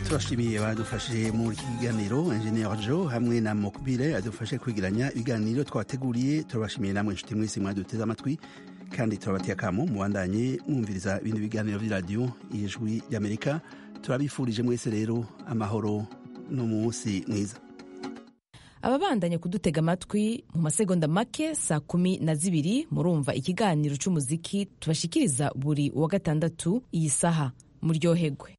turashimiye badufashije muri iki kiganiro engineer joe hamwe na mokbile adufashe kwigiranya ibiganiro twateguriye turabashimiye namwe inshuti mwese mwaduteze amatwi kandi turabatiye akamo mubandanye mwumviriza ibindi biganiro by'iradiyo ijwi ry'amerika turabifurije mwese rero amahoro n'umunsi mwiza ababandanya kudutega amatwi mu masegonda make saa kumi na zibiri murumva ikiganiro cy'umuziki tubashikiriza buri wa gatandatu iyi saha muryohegwe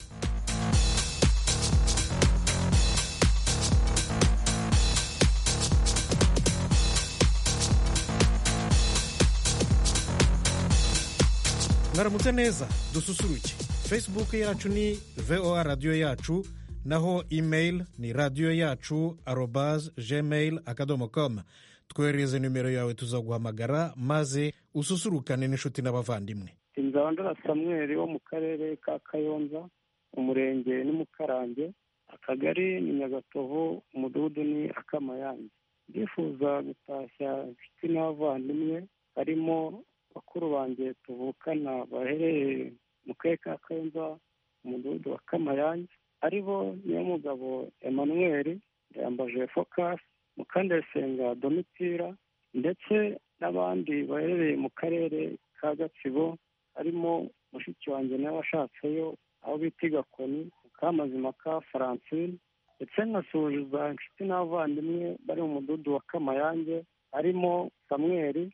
mwaramutse neza dususuruke facebook yacu ni voa radiyo yacu naho email ni radiyo yacu arobas gmail akadomo com twoherereze nimero yawe tuzaguhamagara maze ususurukane n'inshuti n'abavandimwe inzandura samweri wo mu karere ka kayonza umurenge ni mukarange akagari ni nyagatovu umudugudu ni akamayange ndifuza gutashya inshuti n'abavandimwe harimo bakuru banjye tuvukana baherereye mu karere ka kayonza umudugudu wa kamayange ari bo nyamugabo emmanuel yambaje focus mukandayisenga domitira ndetse n'abandi baherereye mu karere ka gatsibo harimo mushiki wanjye nawe washatseyo aho bita igakoni kamazima ka francine ndetse nkasuhuza inshuti n'abavandimwe bari mu mudugudu wa kamayange harimo samweri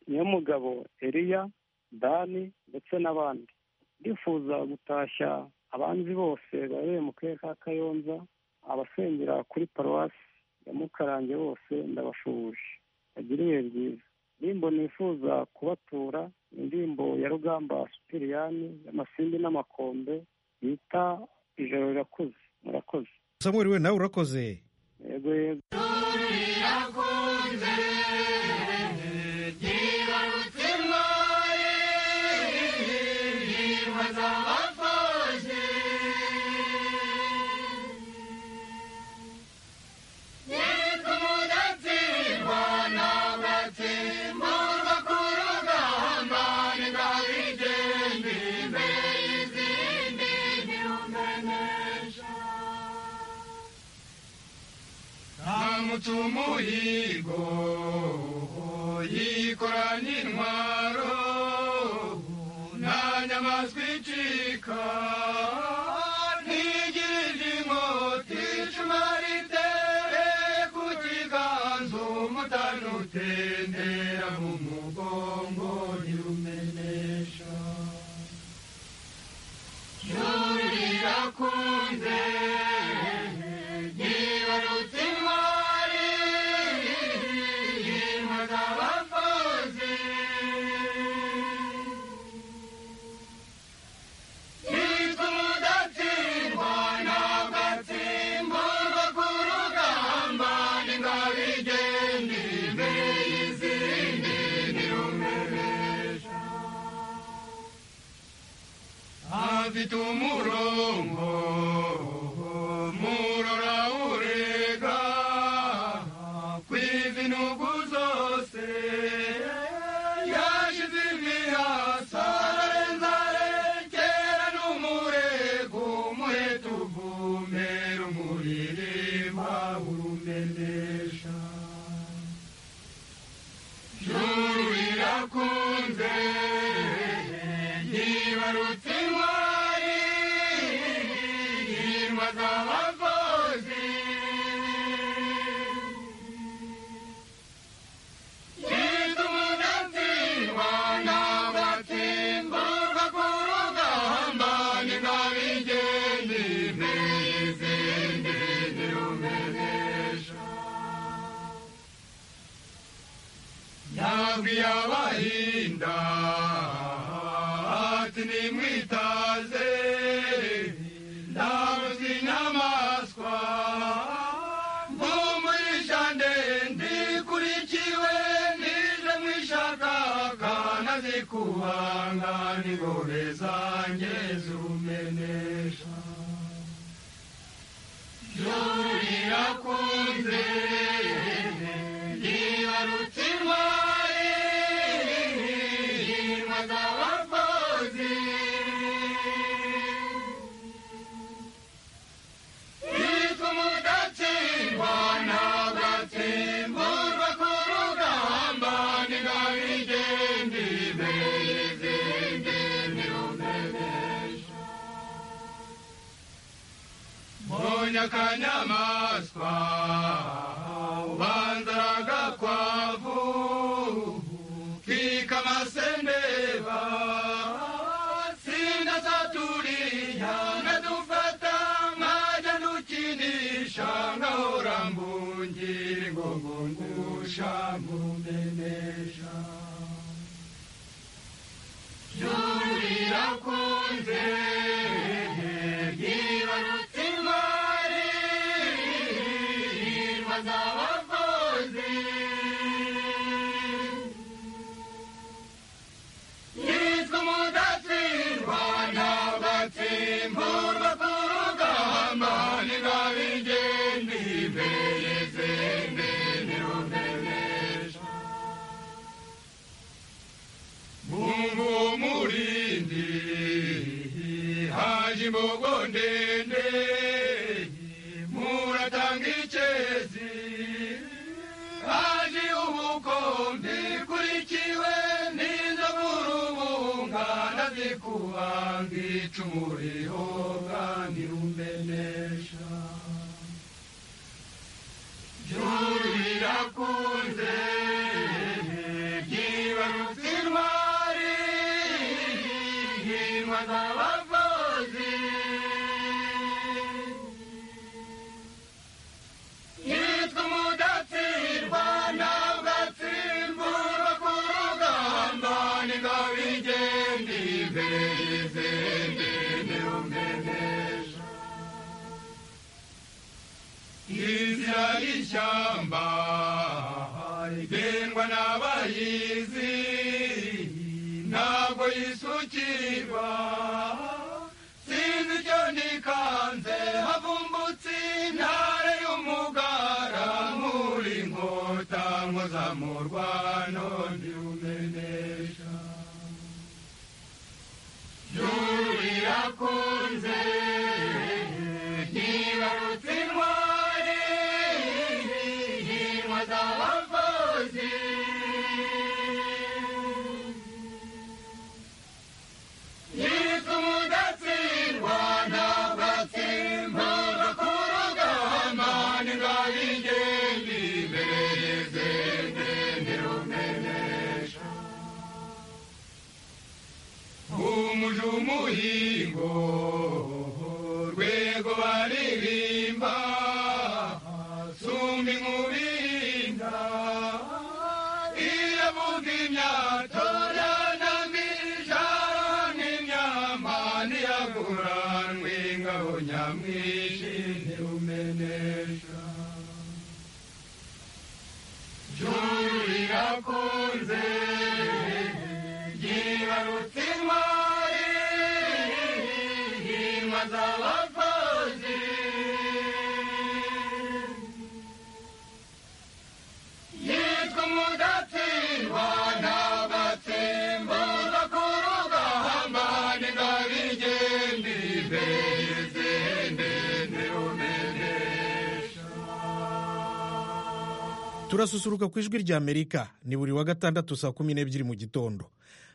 nyamugabo eriya dani ndetse n'abandi ndifuza gutashya abanzi bose baherereye mu karere ka kayonza abasengera kuri paruwasi ya mukarange bose ndabashuhuje bagira ibihe byiza indirimbo nifuza kubatura indirimbo ya rugamba supiriyani y'amasindi n'amakombe yita ijoro rirakuze murakoze samuel we nawe urakoze yego yego umuhigo yikoranye intwaro nta nyamaswa icika ntigirije inkota icumu ritere ku kiganza umutani utendera mu mugongo ntirumenesha yurirakunze yibarutse afite umurongo murora urega ku izinugu zose yashize imihasa arenza arekera n'umurego umuheta uvumera umuririmba urumenesha juru rirakunze yibarutse yabahinda ati nimwitaze ndabuze inyamaswa mumurisha ndende ikurikiwe nije mwishaka kanazikubanga n'ingore zanjye zumenesha juru rirakunze yibarutse intwari ubonye akanyamaswa ubanza aragakwavu kikamasendeba sindasaturiya nkadufata nkajya ndukinisha nkahora mbungiri ngo ngungusha ngumenesha yurirakunze yibarutse intwari irwa z'abavuzi yitwa umudatsindwa ntabwo atsimburwa ku rugamba ntigabigende imbere zende ntirumenesha mungu w'umurindi haje imbogo ndende muratanga icyezi haje ubukonde kurikiwe n'inzovu rubunga nazikubanga icumu rihoga ntirumenesha ryurirakunze ryibarutse intwari hindwa z'abavuzi yitwa umudatsindwa ntabwo atsimburwa ku rugamba ntigabigende imbere y'izindi ntirumenesha inzira y'ishyamba igendwa n'abayizi ntabwo yisukirwa sinzi icyo nikanze havumbutse intare y'umugara muri nkota nkuzamurwano ndirumenesha yurirakunze ntibarutse intwari inkwa z'abavuzi yitwa umudatsindwa ntabwo atsimburwa ku rugamba ntigabigende imbere y'izindi ntirumenesha umuje umuhingo rwego baririmba sumba inkubirinda iravuga imyato yanamijara n'imyama ntiyaguranwe ingabo nyamwinshi ntirumenesha jurirakunze yibarutse intwari hindwa z'abavuzi yitwa umudatsindwa n'abatsimbuza ku rugamba ntigabigende imbere y'izindi ntirumenesha turasusuruka ku ijwi rya amerika ni buri wa gatandatu saa kumi n'ebyiri mu gitondo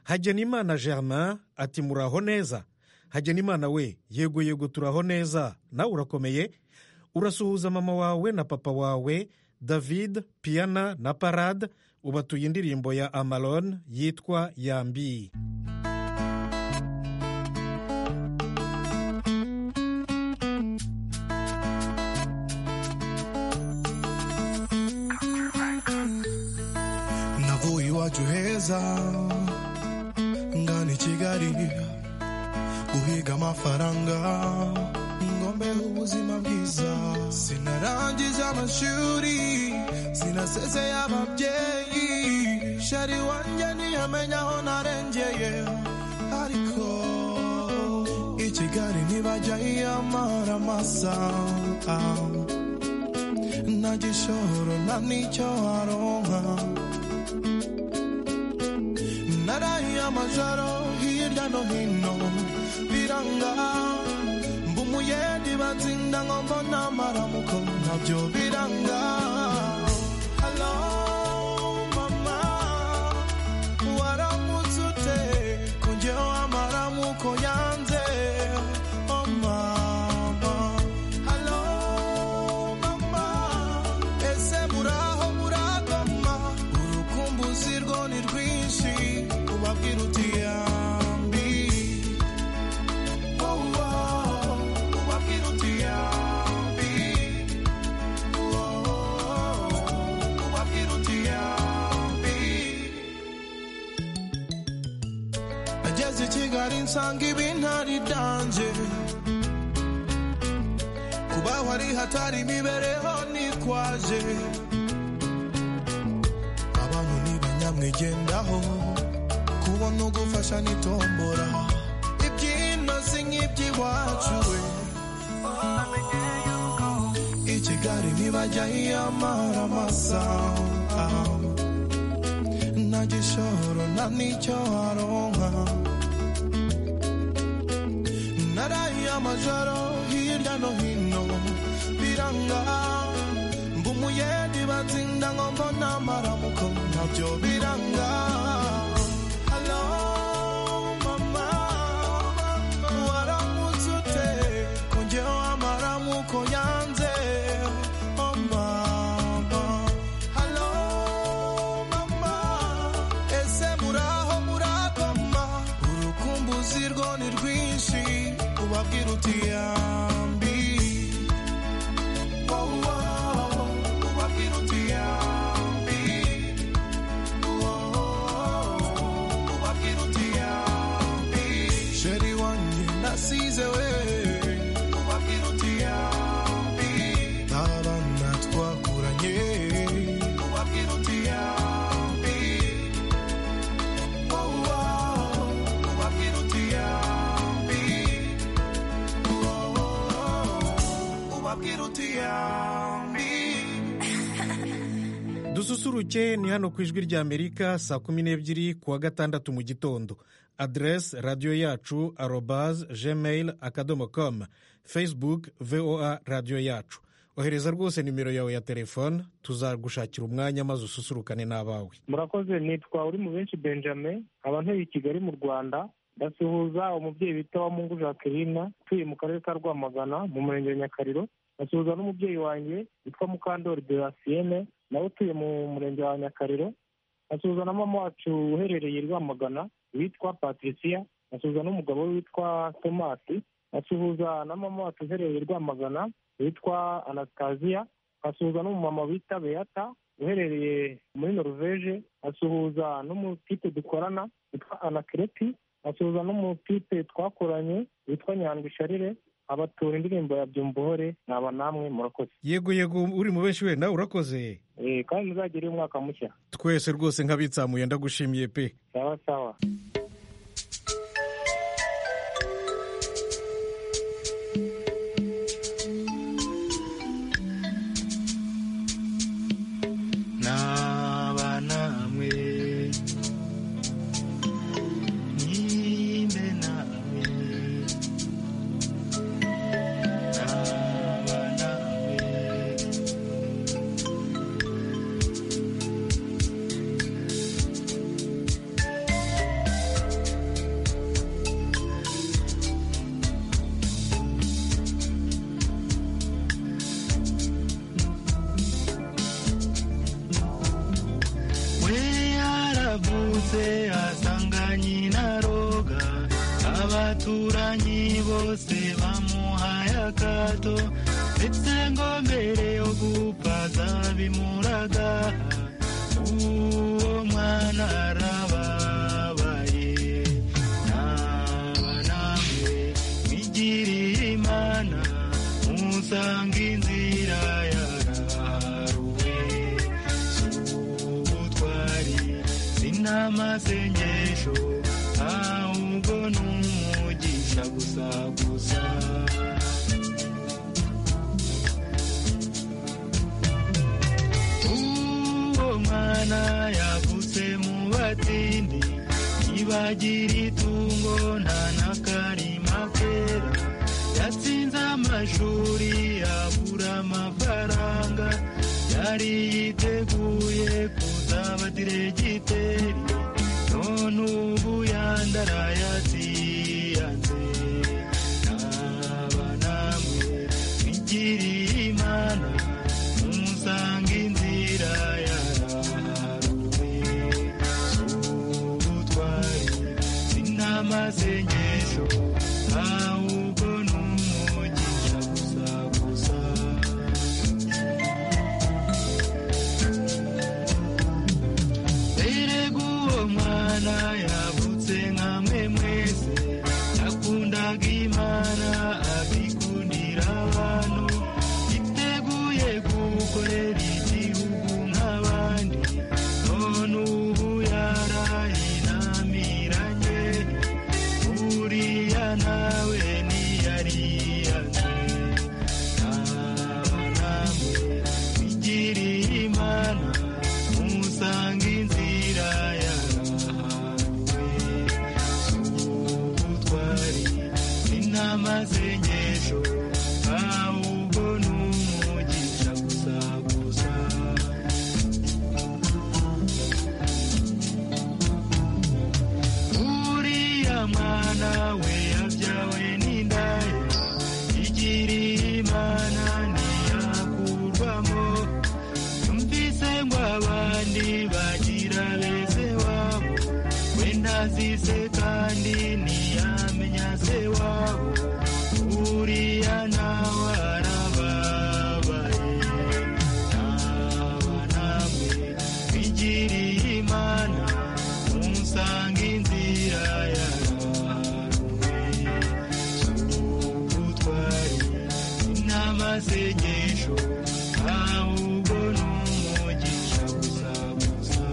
hagenimana germain ati muraho neza hagenimana we yego yego turaho neza nawe urakomeye urasuhuza mama wawe na papa wawe david piana na parade ubatuye indirimbo ya amalon yitwa yambi navuye iwacu heza ngana i kigali guhiga amafaranga ngombeho ubuzima bwiza sinarangije amashuri sinasezeye ababyeyi shari wanjye ntiyamenya aho narengeye ariko i kigali ntibajya yiyamara amasa nta gishoro nta n'icyo waronka narahiye amajoro hirya no hino biranga mba umuyedi batsinda ngo mbona amaramuko nabyo biranga Hello, mama, waramutse ute? Ko njyewe amaramuko yanze. Oh, mama. Hello, usanga ibintari dange kubaho ari hatari imibereho nikwaje abantu ni banyamwigendaho kubona ugufasha nitombora ibyino si nk'iby'iwacu we i kigali ntibajya yiyamara amasaha nta gishoro nta n'icyo aronka naraye amajoro hirya no hino biranga mba umuyedi batsinda ngo mbona amaramuko nabyo biranga Hello, mama. Waramutse ute? Ko njyewe amaramuko yanze. Oh, mama. Hello, mama. Ese muraho murakoma? Urukumbuzi rwo ni rwinshi ubabwira uti yambi Oh, oh, ubabwira uti yambi sheri wanjye nasize we abana twakuranye dususuruke ni hano ku ijwi rya amerika saa kumi n'ebyiri ku wa gatandatu mu gitondo aderesi radiyo yacu arobaze gmail akadomo komu facebook voa radiyo yacu ohereza rwose nimero yawe ya telefone tuzagushakira umwanya maze ususurukane n'abawe murakoze nitwa uri mu benshi benjamin nkaba ntuye i kigali mu rwanda ndasuhuza umubyeyi bita wa mungu jacqueline utuye mu karere ka rwamagana mu murenge wa nyakariro ndasuhuza n'umubyeyi wanjye witwa mukandori derasienne nawe utuye mu murenge wa nyakariro ndasuhuza na mama wacu uherereye i rwamagana witwa patricia ndasuhuza n'umugabo we witwa tomasi ndasuhuza na mama wacu uherereye i rwamagana witwa anastasiya nkasuhuza n'umumama wita beyata uherereye muri noruveje asuhuza n'umutipe dukorana witwa anakireti asuhuza n'umutipe twakoranye witwa nyandwi sharire abatura indirimbo ya byumvuhore naba namwe murakoze yego yego uri mu benshi we nawe urakoze Eh, kandi muzagire umwaka mushya twese rwose nk'abitsamuye ndagushimiye pe sawa sawa n'aba namwe nimbe namwe n'aba namwe we yaravutse asanga nyina roga abaturanyi bose bamuhaye akato ndetse ngo mbere yo gupfa zabimuraga uwo mwana arababaye naba namwe mwigiriye imana musanga inzira yaraharuwe ubutwari sinamasengesho ahubwo n'umugisha gusa gusa uwo mwana yavutse mu batindi ntibagira itungo nta n'akarima kera yatsinze amashuri abura amafaranga yari yiteguye kuzaba diregiteri none ubu yandaraye atiyanze naba namwe mwigiriye imana musanga inzira yaraharuwe z'ubutwari sinamasengesho ahubwo n'umugisha gusa gusa mbere guwo mwana yavutse nka mwe mwese masengesho ahubwo ni umugisha gusa gusa uriya mwana we yabyawe n'indaya igira imana ntiyakurwamo yumvise ngo abandi bagira beze wabo we ntazise kandi ntiyamenya se wabo uriya nawe arababaye naba namwe bigira imana umusanga inzira yararuwe ubutwari n'amasengesho ahubwo ni umugisha gusa gusa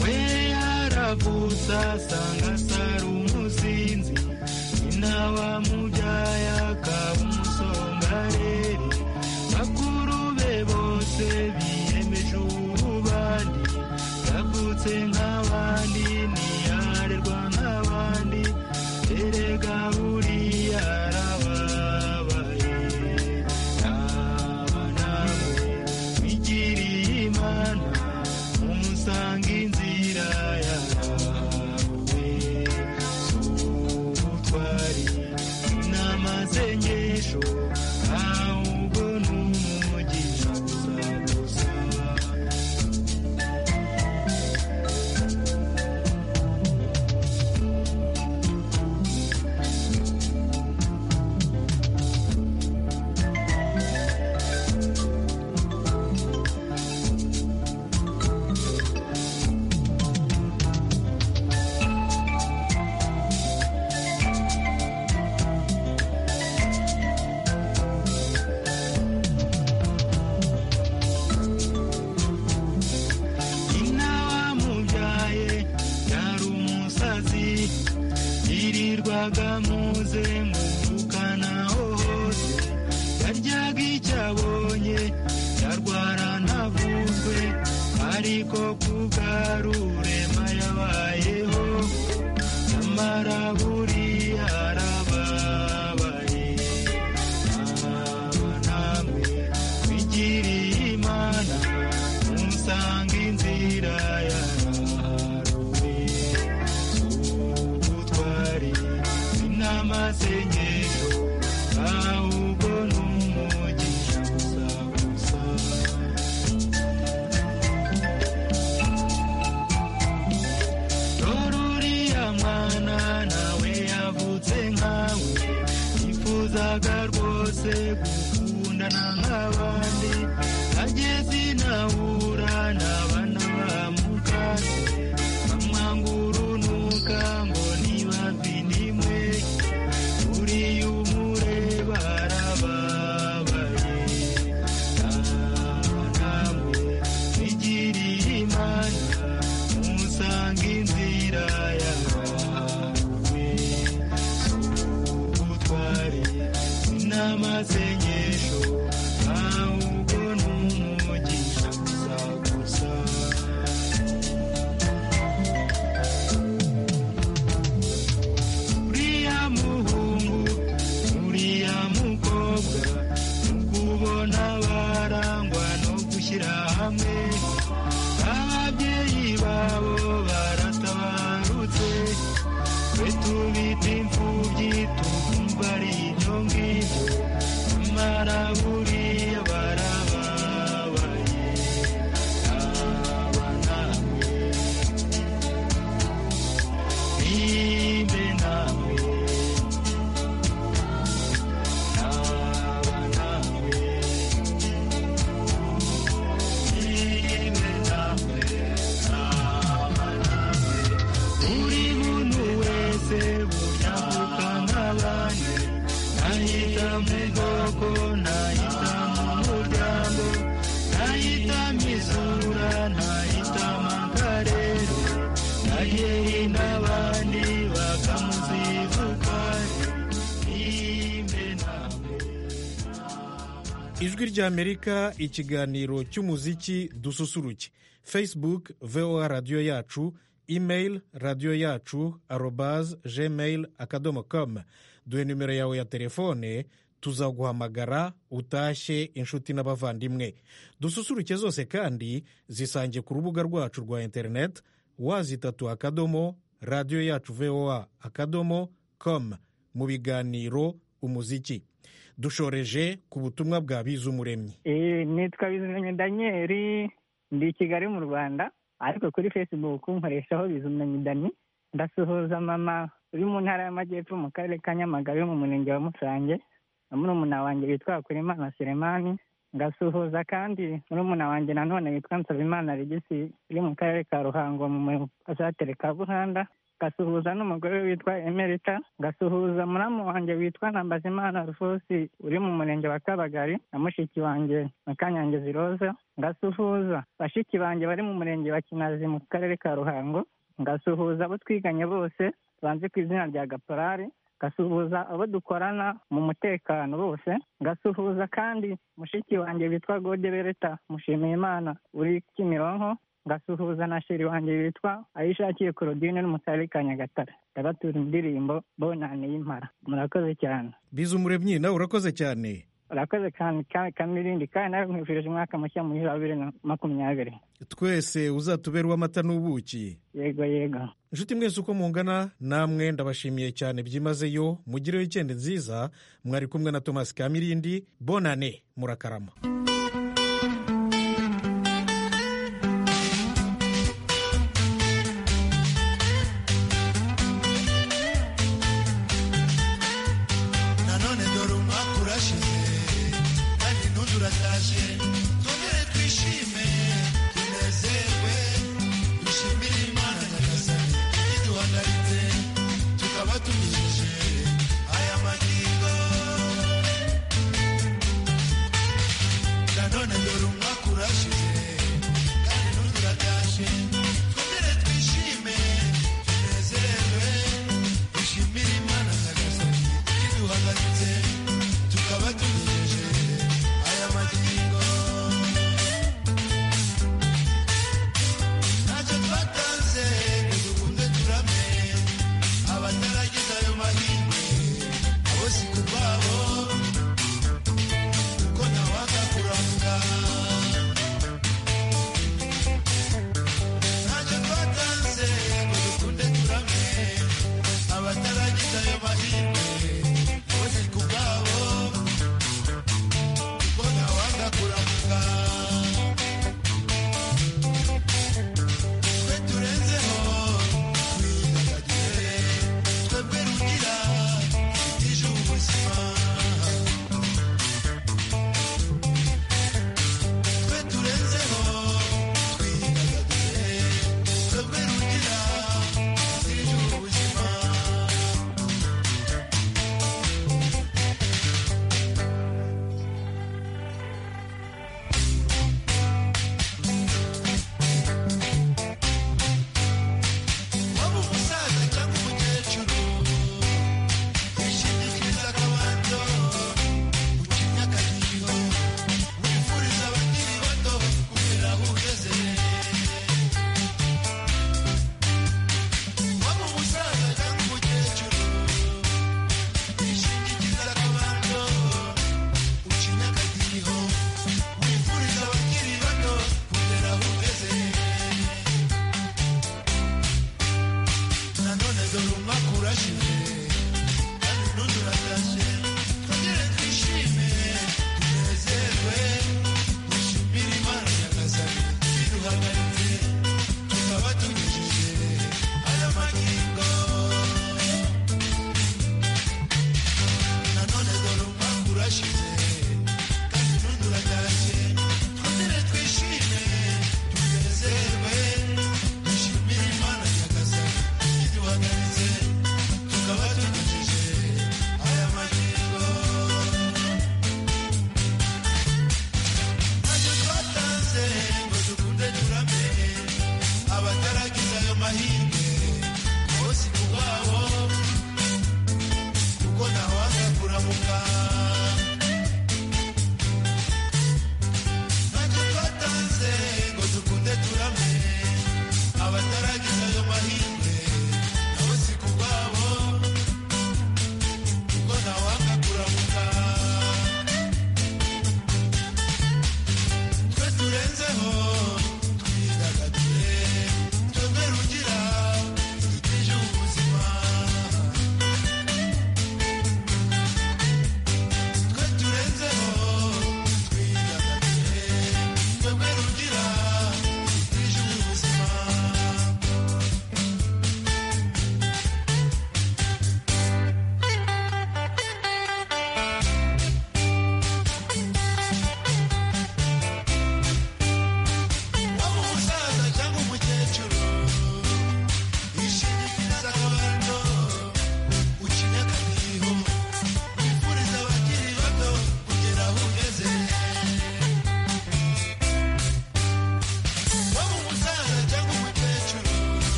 we yaravutse asanga asara umusinzi nyina wamubyaye akaba umusongareri bakuru be bose biyemeje ububandi yavutse nk'abandi ntiyarerwa nk'abandi erega buriya arababaye aba nawe bigiriye imana umusanga inzira yawe z'ubutwari n'amasengesho ahubwo ni umugisha gusa gusa nyina wamubyaye yari umusazi yirirwaga muze muvukana hose yaryaga icyo abonye yarwara ntavuzwe ariko kubwarurema yabayeho nyamara buriya arababaye aba namwe bigiriye imana umusanga inzira yararuwe ubutwari n'amasengesho ahubwo ni umugisha gusa gusa ruriya mwana nawe yavutse nkawe yifuzaga rwose gukundana nk'abandi ageze inahura n'abana bamukase bamwanga urunuka ngo niba vinimwe uriya umureba arababaye aba namwe bigiriye imana umusanga inzira yawe ubutwari n'amasengesho ahubwo ni umugisha gusa gusa uriya muhungu uriya mukobwa mukubona barangwa no gushyira hamwe ababyeyi babo baratabarutse twe tubita imfubyi tukumva ari ibyo ngibyo nyamara buriya barababaye aba namwe nimbe nawe naba nawe nimbe nawe naba nawe buri muntu wese buryamuka nk'abandi ntahita mu bwoko ntahita mu muryango ntahita mu izura ntahita mu karere nayeri n'abandi bakamuzivuka nimbe nawe ijwi ry'amerika ikiganiro cy'umuziki dususuruke facebook voa radiyo yacu email radiyo yacu arobaze gmail akadomo komu duhe nimero yawe ya telefone tuzaguhamagara utashye inshuti n'abavandimwe dususuruke zose kandi zisange ku rubuga rwacu rwa interineti wazitatu akadomo radiyo yacu voa akadomo komu mu biganiro umuziki dushoreje ku butumwa bwa bizumuremyi nitwa bizumuremyi daniyeli ndi i kigali mu rwanda ariko kuri facebook nkoreshaho bizumuremyi dani ndasuhuza mama uri mu ntara y'amajyepfo mu karere ka nyamagabe mu murenge wa musange na murumuna wanjye witwa kurimana seremani ngasuhuza kandi murumuna wanjye nanone witwa nsabimana regisi uri mu karere ka ruhango mu pasateri ka buhanda ngasuhuza n'umugore we witwa emerita ngasuhuza muramu wanjye witwa ntambazimana rufosi uri mu murenge wa kabagari na mushiki wanjye mukanyange ziroza ngasuhuza bashiki banjye bari mu murenge wa kinazi mu karere ka ruhango ngasuhuza abo twiganye bose banze ku izina rya gaporari ngasuhuza abo dukorana mu mutekano bose ngasuhuza kandi mushiki wanjye witwa gode bereta mushimiyimana uri kimironko ngasuhuza na sheri wanjye witwa ayishakiye korodine uri mu karere ka nyagatare ndabatura indirimbo bonane y'impara murakoze cyane bizumuremyi nawe urakoze cyane urakoze cyane ka- kamirindi kandi nawe nkwifurije umwaka mushya muhira wa bibiri na makumyabiri twese uzatubere uw'amata n'ubuki yego yego inshuti mwese uko mungana namwe ndabashimiye cyane byimazeyo mugire wikendi nziza mwari kumwe na tomasi kamirindi bonane murakarama nanone dore umwaka urashize kandi n'undi uratashye twongere twishime tunezerwe dushimire imana nyagasani iduhagaritse tukaba tugejeje aya magingo nanone dore umwaka urashize kandi n'undi uratashye twongere twishime tunezerwe dushimire imana nyagasani iduhagaritse tukaba tugejeje aya magingo ntacyo twatanze ngo dukunde turame abataragize ayo mahirwe abo si ku bwabo kuko ntawanga kuramuka ntacyo twatanze ngo dukunde turame abataragize ayo mahirwe bose ku bwabo kuko ntawanga kuramuka twe turenzeho twidagadure twebwe rugira ejo ubuzima twe turenzeho twidagadure twebwe rugira ejo ubuzima waba umusaza cyangwa umukecuru wishingikiriza akabando ukimya akadiho wifuriza abakiri bato kugera aho ugeze waba umusaza cyangwa umukecuru wishingikiriza akabando ukimya akadiho wifuriza abakiri bato kugera aho ugeze nanone dore umwaka urashize